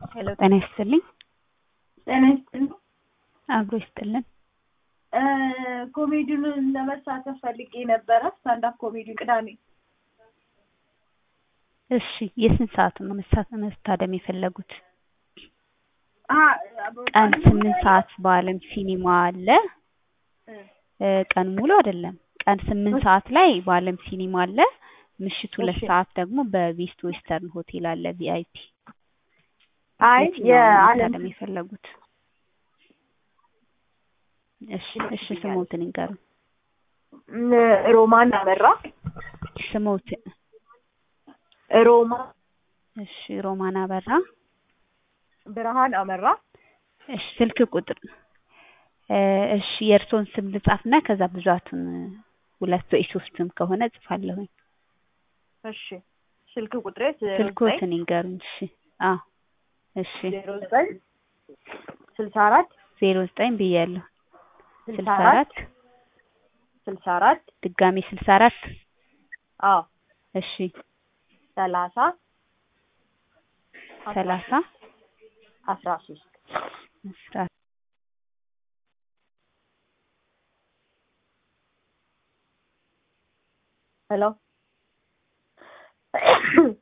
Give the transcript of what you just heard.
ሄሎ ጤና ይስጥልኝ። ጤና ይስጥልኝ። አብሮ ይስጥልን። ኮሜዲውን ለመሳተፍ ፈልጌ ነበረ። ስታንዳፕ ኮሜዲውን ቅዳሜ እሺ፣ የስንት ሰዓቱን ነው መሳ- መታደም የፈለጉት? አ- ቀን ስምንት ሰዓት በአለም ሲኒማ አለ። እ፣ ቀን ሙሉ አይደለም። ቀን ስምንት ሰዓት ላይ በአለም ሲኒማ አለ። ምሽት ሁለት እሺ። ሰዓት ደግሞ በቤስት ዌስተርን ሆቴል አለ ቪአይፒ። አይ የትኛውን ነው የዓለም መታደም የፈለጉት? እሺ፣ እሺ ስሞትን ይንገሩ። ሮማን አመራ ስሞትን ሮማ እሺ፣ ሮማን አበራ። ብርሃን አመራ እሺ፣ ስልክ ቁጥር እ፣ እሺ የእርስዎን ስም ልጻፍና ከዛ ብዛቱን ሁለት ወይ ሶስትም ከሆነ እጽፋለሁኝ። እሺ ስልክ ቁጥሬ ስልክዎትን ይንገሩኝ። እሺ፣ አዎ፣ እሺ ዜሮ ዘጠኝ ስልሳ አራት ዜሮ ዘጠኝ ብያለሁ። ስልሳ ስልሳ አራት አራት ስልሳ አራት ድጋሜ ስልሳ አራት አዎ እሺ ሰላሳ ሰላሳ አስራ ሶስት አስራ ሄሎ